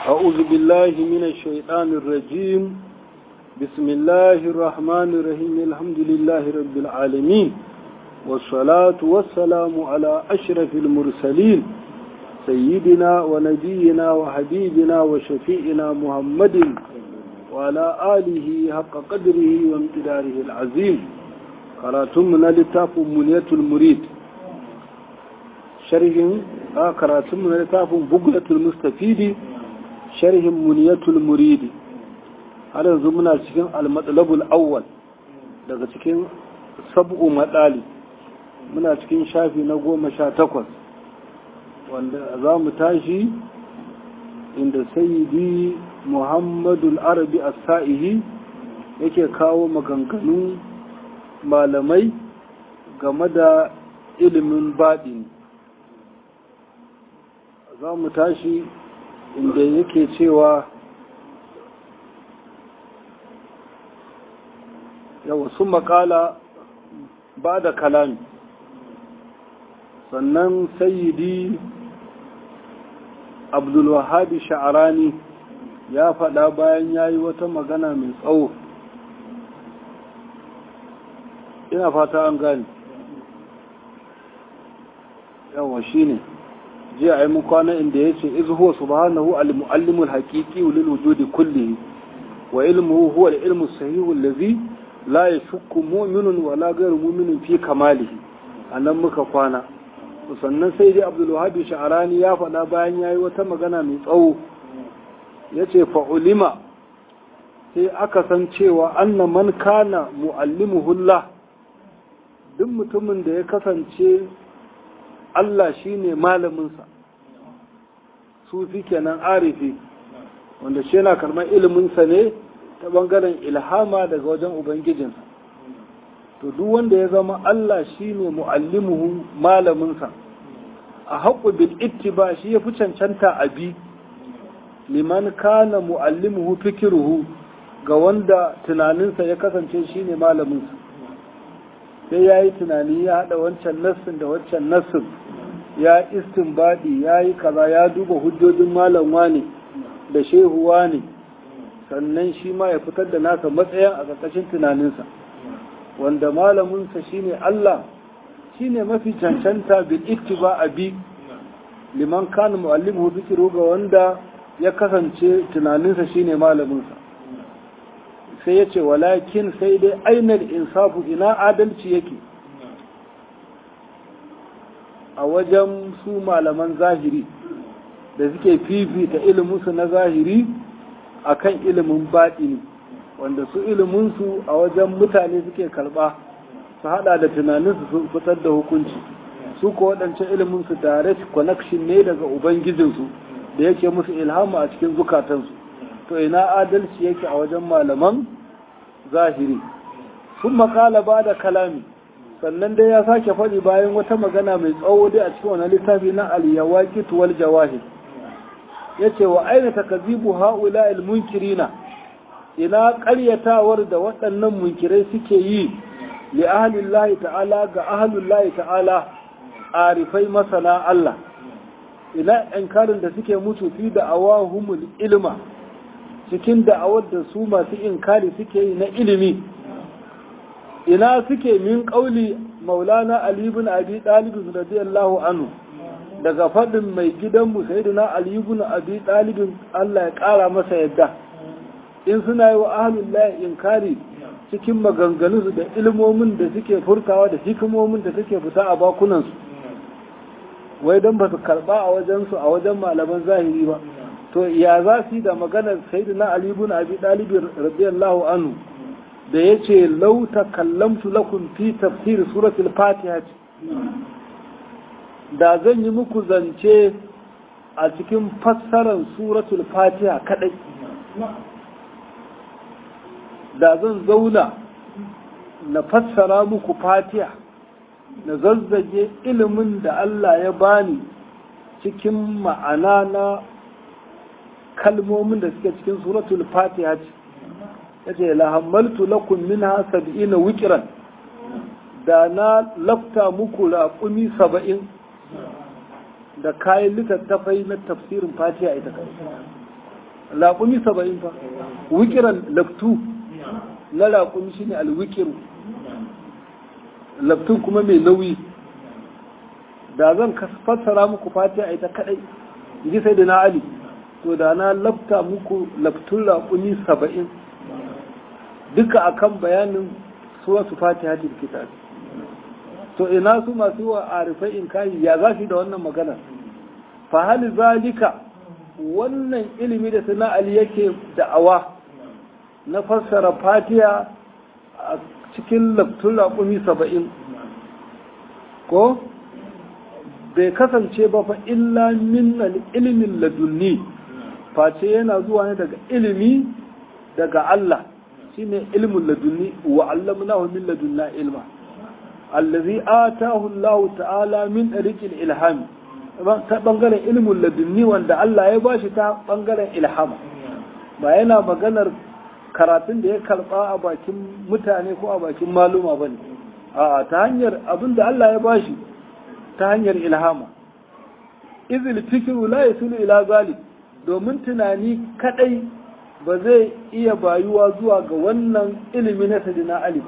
أعوذ بالله من الشيطان الرجيم بسم الله الرحمن الرحيم الحمد لله رب العالمين والصلاة والسلام على أشرف المرسلين سيدنا ونبينا وحبيبنا وشفيئنا محمد وعلى آله حق قدره وامتداره العظيم قراتمنا لتاف منية المريد شرح قراتمنا لتاف بقلة المستفيد شرح منية المريد har yanzu muna cikin almatsalabul awwal daga cikin sab'u matsali muna cikin shafi na goma sha takwas wanda za mu tashi inda sayyidi muhammadul arabi as-sa'ihi yake kawo maganganun malamai game da ilimin baɗini za mu tashi inda yake cewa yawa sun makala ba da kalami sannan sayyidi abdulwahabi sha'arani ya faɗa bayan ya yi wata magana mai tsawo ina fata an gani yawa shi ne jiya a yi kwana inda ya ce izuhuwa subhanahu al-mu'allimul haƙiƙi lil wujudi kullihi wa ilmuhu huwa al-ilmu sahihu allazi la yashukku mu'minun wa la ghayru mu'minin fi kamalihi anan muka kwana sannan sai dai Abdul Wahhab Sha'rani ya faɗa bayan yayi wata magana mai tsawo yace fa ulima sai aka san cewa anna man kana muallimuhullah duk mutumin da ya kasance Allah shine malamin sa sufi kenan arifi wanda shi yana karɓar ilimin sa ne ta bangaren ilhama daga wajen ubangijinsa to duk wanda ya zama Allah shine muallimuhu malaminsa a haƙu bil ittiba shi ya fi cancanta a bi liman kana muallimuhu fikiruhu ga wanda tunaninsa ya kasance shine malaminsa sai ya yi tunani ya haɗa wancan nassin da wancan nassin ya istinbadi ya yi kaza ya duba hujjojin malam wane da shehu wane sannan shi ma ya fitar da nasa matsayin a ƙarƙashin tunaninsa wanda malaminsa shine Allah shine mafi cancanta bil ittiba abi liman kana muallimuhu dhikru ga wanda ya kasance tunaninsa shine malaminsa sai yace walakin sai dai ainal insafu ina adalci yake a wajen su malaman zahiri da suke fifita iliminsu na zahiri akan ilimin baɗini wanda su iliminsu a wajen mutane suke karɓa su haɗa da tunaninsu su fitar da hukunci su ko waɗancan iliminsu direct connection ne daga ubangijinsu da yake musu ilhama a cikin zukatansu to ina adalci yake a wajen malaman zahiri sun makala ba da kalami sannan dai ya sake faɗi bayan wata magana mai tsawo dai a cikin wani littafi na al-yawaqit wal jawahir yace wa aina takazibu haula al-munkirina ina ƙaryatawar da waɗannan munkirai suke yi li ahlillahi ta'ala ga ahlillahi ta'ala arifai masana Allah ina inkarin da suke mutu fi da awahumul ilma cikin da'awar da su masu inkari suke yi na ilimi ina suke min ƙauli maulana ali ibn abi talib radiyallahu anhu daga faɗin mai gidanmu sayyidina ali ibn abi talib Allah ya ƙara masa yadda in suna yi wa ahalullahi inkari cikin maganganunsu da ilmomin da suke furtawa da hikimomin da suke fita a bakunansu wai don ba su karba a wajensu a wajen malaman zahiri ba to ya za su yi da maganar sayyidina ali ibn abi talib radiyallahu anhu da yace law takallamtu lakum fi tafsir suratul fatiha da zan yi muku zance a cikin fassarar suratul fatiha kadai da zan zauna na fassara muku fatiha na zazzage ilimin da Allah ya bani cikin ma'ana na kalmomin da suke cikin suratul fatiha ce ya ce lahammaltu lakum minha sab'ina wikiran da na lafta muku raƙumi saba'in da kayan littattafai na tafsirin fatiha ita kai laƙumi saba'in fa wikiran laftu na laƙumi shine alwikiru laftun kuma mai nauyi da zan fassara muku fatiha ita kadai ji sai da na ali to da na lafta muku laftun laƙumi saba'in duka akan bayanin suwasu fatiha da kitab to ina su masu wa arifai in kayi ya za da wannan magana fa hal zalika wannan ilimi da sana ali yake da'awa na fassara fatiha a cikin laftun laƙumi saba'in ko bai kasance ba fa illa min ilimin ladunni face yana zuwa ne daga ilimi daga Allah shine ilmin ladunni wa allamnahu min ladunna ilma allazi atahu Allah ta'ala min tariqil ilham ta bangaren ilmin ladunni wanda Allah ya bashi ta bangaren ilhama ba yana maganar karatun da ya karba a bakin mutane ko a bakin maluma bane a ta hanyar abinda Allah ya bashi ta hanyar ilhama izil fikru la yasulu ila zalik domin tunani kadai ba zai iya bayuwa zuwa ga wannan ilimi na sadina ali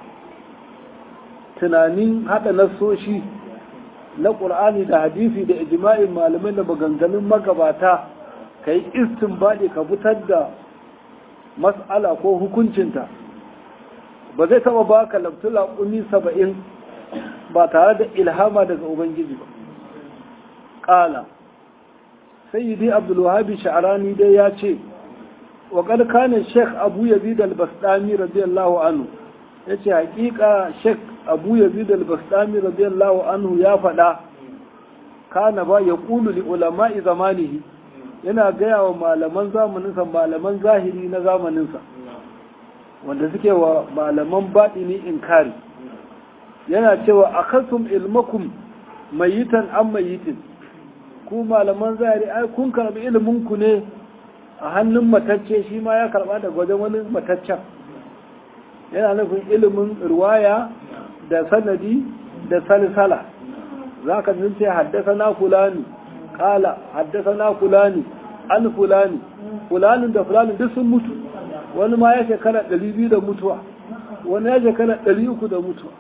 tunanin hada nasoshi na ƙur'ani da hadisi da ijma'in malamai da maganganun magabata ka yi istinbadi ka fitar da mas'ala ko hukuncinta ba zai taba baka labtula kumi saba'in ba tare da ilhama daga ubangiji ba ƙala sayyidi abdulwahabi sha'arani dai ya ce wa kana sheikh abu yazid al-bastami radiyallahu anhu yace hakika sheikh abu yazid al-bastami radiyallahu anhu ya faɗa kana ba ya qulu li ulama'i zamanihi yana gaya wa malaman zamaninsa malaman zahiri na zamaninsa wanda suke wa malaman baɗini inkari yana cewa akasum ilmakum mayitan an mayitin ku malaman zahiri ai kun karbi ilimin ku ne a hannun matacce shi ma ya karba daga wajen wani mataccen yana nufin ilimin ruwaya da sanadi da salsala za ka ce haddasa na fulani kala haddasa na fulani an fulani fulanin da fulanin duk sun mutu wani ma ya shekara ɗari biyu da mutuwa wani ya shekara ɗari uku da mutuwa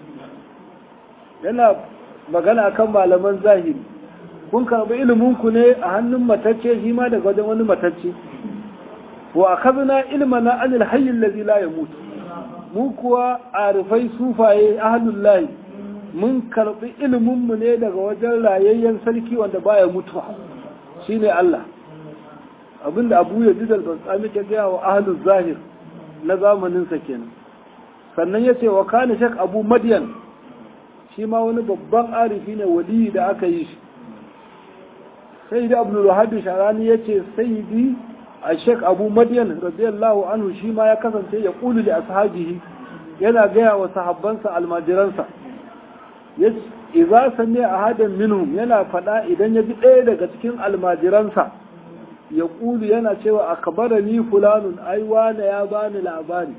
yana magana kan malaman zahiri kun karɓi iliminku ne a hannun matacce shi ma daga wajen wani matacce wa akazna ilmana anil hayyin ladhi la yamut mu kuwa arifai sufaye ahlul lahi mun karbi ilimin mu ne daga wajen rayayyen sarki wanda baya mutuwa shine Allah abinda Abu Yazid al-Bastami ke ga wa ahlul zahir na zamanin sa kenan sannan yace wa kana shak Abu Madyan shi ma wani babban arifi ne wali da aka yi shi sai da Abdul Wahhab Sharani yace sayyidi الشيخ أبو مدين رضي الله عنه شيما يكسن يقول لأصحابه ينا جاء وصحبانسا الماجرانسا إذا سمع أحدا منهم ينا فدا إذن يجي إيه daga cikin almajiransa ya ƙulu yana cewa a kabarani fulanun ai wane ya bani labari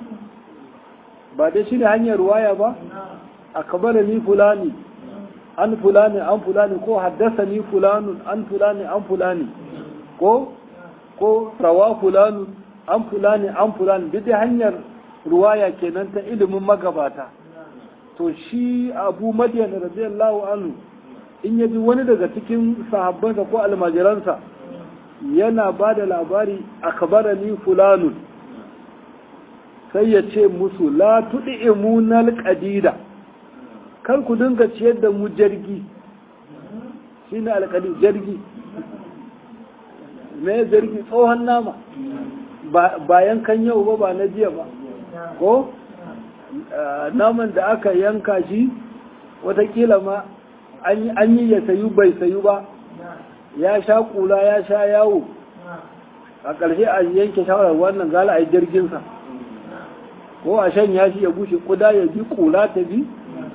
ba dai shi ne hanyar ruwaya ba a kabarani fulani an fulani an fulani ko haddasa ni fulanun an fulani an fulani ko ko rawa fulanu an fulani an fulani duk da hanyar ruwaya kenan ta ilimin magabata to shi abu madiyan radiyallahu anhu in yaji wani daga cikin sahabbansa ko almajiransa yana ba da labari a kabarani fulanun sai ya ce musu la tuɗi imunal ƙadida kar ku dinga ciyar da mu jirgi shi ne alƙadi jirgi me zargi tsohon nama ba yankan yau ba ba na jiya ba ko naman da aka yanka shi watakila ma an yi ya sayu bai sayu ba ya sha kula ya sha yawo a ƙarshe a yanke shawarar wannan gala a yi jirginsa ko a shan ya shi ya bushe kuda ya bi kula ta bi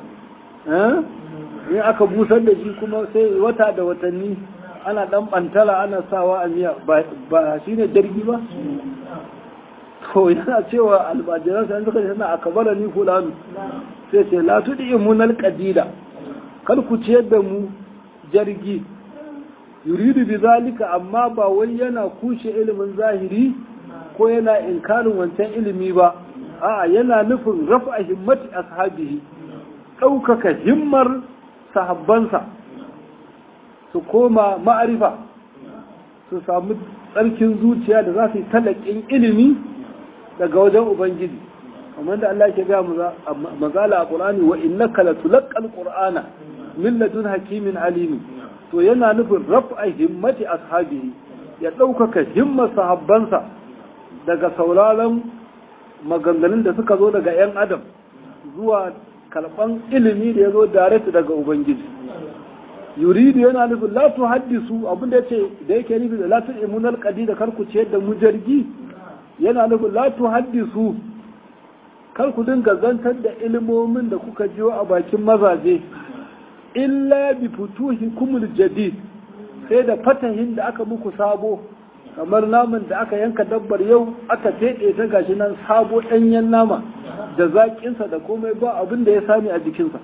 in aka busar da shi kuma sai wata da watanni ana dan bantala ana sawa a miya ba shi ne jirgi ba to yana cewa albajiran sai suka ce suna akabara ni fulani sai ce la tudi imunal qadida kar ku ciyar da mu jirgi yuridu bi zalika amma ba wai yana kushe ilimin zahiri ko yana inkarin wancan ilimi ba a'a yana nufin rafa himmati ashabihi ɗaukaka himmar sahabbansa su koma ma'arifa su samu tsarkin zuciya da za su yi talakin ilimi daga wajen ubangiji kamar da Allah ke gaya mazala a ƙur'ani wa innaka la tulaqqal qur'ana min ladun hakimin alimi to yana nufin raf'a himmati ashabihi ya ɗaukaka himmar sahabbansa daga sauraron maganganun da suka zo daga 'yan adam zuwa karɓan ilimi da ya zo direct daga ubangiji yuridu yana nufin la tu haddisu abin da yace da yake nufi da la tu imunal qadi da karku ciyar da mu jirgi yana nufin la tu haddisu kar ku dinga zantar da ilimomin da kuka jiyo a bakin mazaje illa bi futuhi kumul jadid sai da fatahin da aka muku sabo kamar naman da aka yanka dabbar yau aka teɗe ta gashi nan sabo ɗanyen nama da zaƙinsa da komai ba abin da ya sami a jikinsa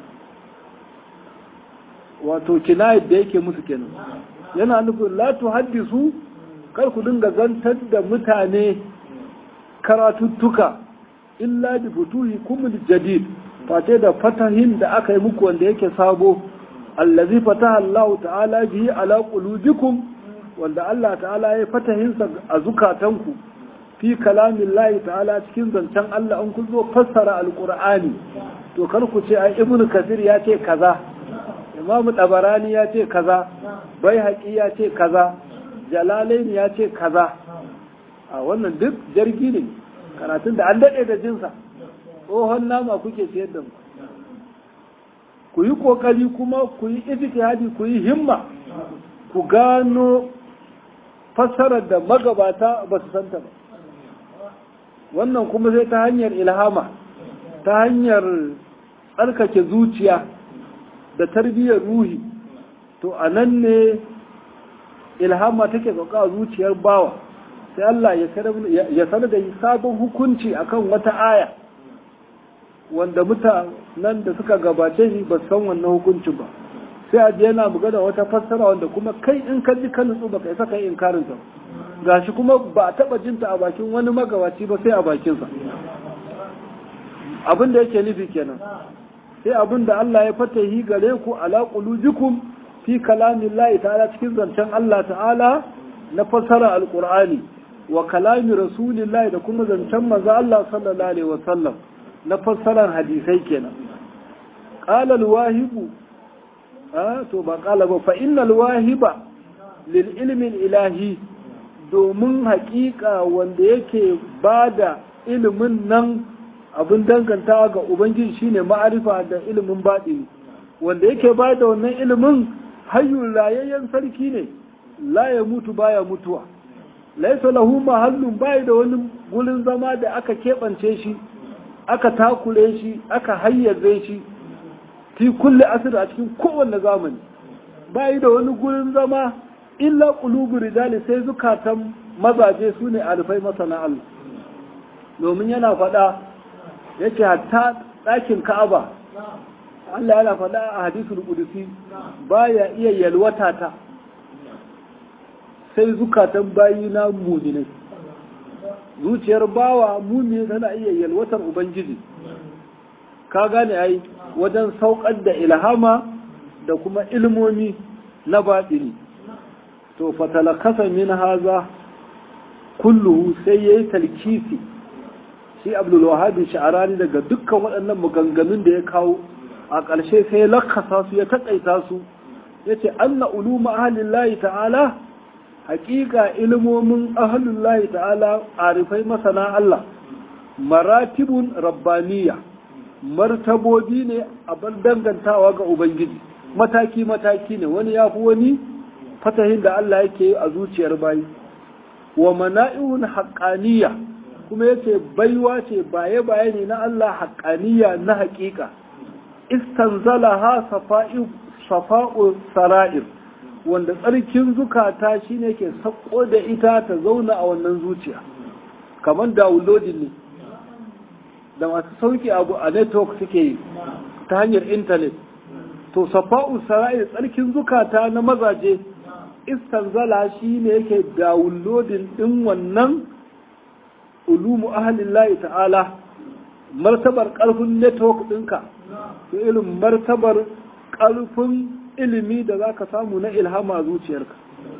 wato kinayar da yake musu kenan yana nufin la haddisu kar ku dinga zantar da mutane karatuttuka illa bi futuhi kumul jadid fate da fatahin da aka yi muku wanda yake sabo allazi fataha Allah ta'ala bihi ala qulubikum wanda Allah ta'ala ya fatahinsa a zukatanku fi kalamin layi ta'ala cikin zancen Allah an kun zo fassara alqur'ani to kar ku ce ai ibnu kasir ya ce kaza imamu tabarani ya ce kaza bai haƙi ya ce kaza jalalaini ya ce kaza a wannan duk jargi ne karatun da an daɗe da jinsa tsohon nama kuke siyar da mu ku yi ƙoƙari kuma ku yi ijtihadi ku yi himma ku gano fassarar da magabata ba su santa ba wannan kuma sai ta hanyar ilhama ta hanyar tsarkake zuciya da tarbiyyar ruhi to a nan ne ilhama take sauka a zuciyar bawa sai Allah ya sanar da sabon hukunci akan wata aya wanda mutanen da suka gabace shi ba san wannan hukuncin ba sai a je yana magana wata fassara wanda kuma kai in ka ji kan nutsu baka isa kai inkarin ta gashi kuma ba a taba jinta a bakin wani magabaci ba sai a bakin sa abin da yake nufi kenan sai abin da Allah ya fatahi gare ku ala qulubikum fi kalamillahi ta'ala cikin zancen Allah ta'ala na fassara alqur'ani wa kalami rasulillahi da kuma zancen manzo Allah sallallahu alaihi wasallam na fassarar hadisai kenan qala alwahibu to ba kala ba fa innal wahiba lil ilmin ilahi domin haƙiƙa wanda yake bada ilimin nan abin dangantawa ga ubangiji shine ma'arifa da ilimin baɗini wanda yake bada wannan ilimin hayyul rayayyen sarki ne la ya mutu baya mutuwa laisa lahu mahallun bai da wani gurin zama da aka keɓance shi aka takure shi aka hayyaze shi fi kulle asir a cikin kowanne zamani bayi da wani gurin zama illa qulubu rijali sai zukatan mazaje su ne alfai masana Allah domin yana faɗa yake hatta ɗakin Ka'aba Allah yana faɗa a hadisul qudusi baya iya yalwata ta sai zukatan bayi na muminai zuciyar bawa mumini tana iya yalwatar ubangiji ka gane ai wajen saukar da ilhama da kuma ilmomi na baɗini to fatalakasa min haza kulluhu sai ya yi talkisi shi abdulwahabi sha'arani daga dukkan waɗannan maganganun da ya kawo a ƙarshe sai ya lakasa su ya taƙaita su ya ce anna uluma ahalin layi ta'ala haƙiƙa ilmomin ahalin layi ta'ala arifai masana Allah maratibun rabbaniya martabobi ne a bar dangantawa ga Ubangiji mataki-mataki ne wani ya fi wani fatahin da Allah yake a zuciyar bayi wa mana'ihun haƙaniya kuma yace baiwa ce baye-baye ne na Allah haƙaniya na haƙiƙa istanzala ha safa'u sara'ir wanda tsarkin zukata shine ke sako da ita ta zauna a wannan zuciya kamar downloading ne da masu sauki abu a network suke yi ta hanyar intanet to safa'u sara'ir tsarkin zukata na mazaje istanzala shi ne yake downloading din wannan ulumu ahlillahi ta'ala martabar ƙarfin network ɗinka to irin martabar ƙarfin ilimi da za ka samu na ilhama zuciyarka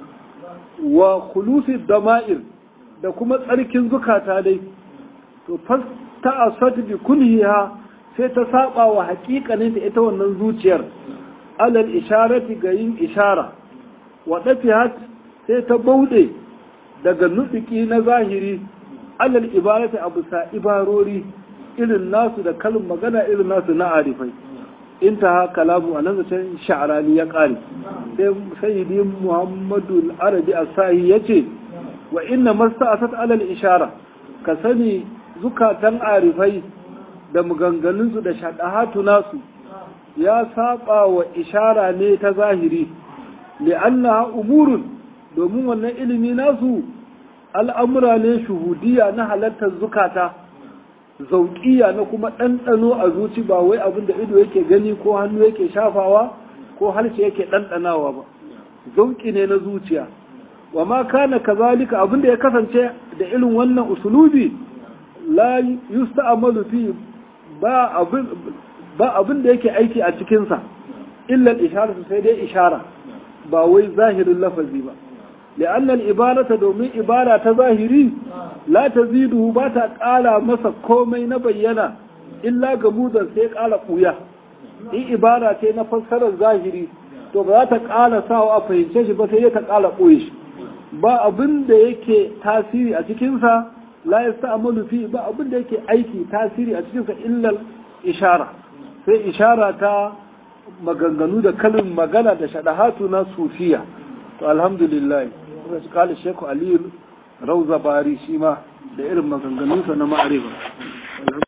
wa khulusi dama'ir da kuma tsarkin zukata dai to ta asat bi kunhiha sai ta saba wa haƙiƙanin da ita wannan zuciyar alal isharati ga yin ishara wa dafihat sai ta bauɗe daga nuɗiki na zahiri alal ibarati abu sa ibarori irin nasu da kalin magana irin nasu na arifai intaha kalamu a nan zancen sha'arani ya ƙare sai sayyidi muhammadu arabi asahi ya ce wa inna masta asat alal ishara ka sani zukatan arifai da maganganunsu da shaɗahatu nasu ya saba wa ishara ne ta zahiri li'annaha umurun domin wannan ilimi nasu al'amura ne shuhudiya na halartar zukata zauƙiya na kuma ɗanɗano a zuci ba wai abin da ido yake gani ko hannu yake shafawa ko harshe yake ɗanɗanawa ba zauƙi ne na zuciya wa ma kana kazalika abin da ya kasance da irin wannan usulubi la yusta'malu fi ba abin ba abin da yake aiki a cikin sa illa al-ishara sai dai ishara ba wai zahirin lafazi ba لأن الإبارة دومي إبارة تظاهري لا تزيده باتا قال مسا كومي نبينا إلا قمودا سيك قال قويا إي إبارة نفسر الظاهري to ba ta ƙala sawa a fahimce shi ba sai ta ƙala ɓoye shi ba abin da yake tasiri a cikinsa la ya sa amalu fi ba abin da yake aiki tasiri a cikinsa illal ishara sai ishara ta maganganu da kalin magana da shaɗahatu na sufiya to alhamdulillah su kala sheku aliyu rauza bari shi ma da irin maganganunsa na ma'arifa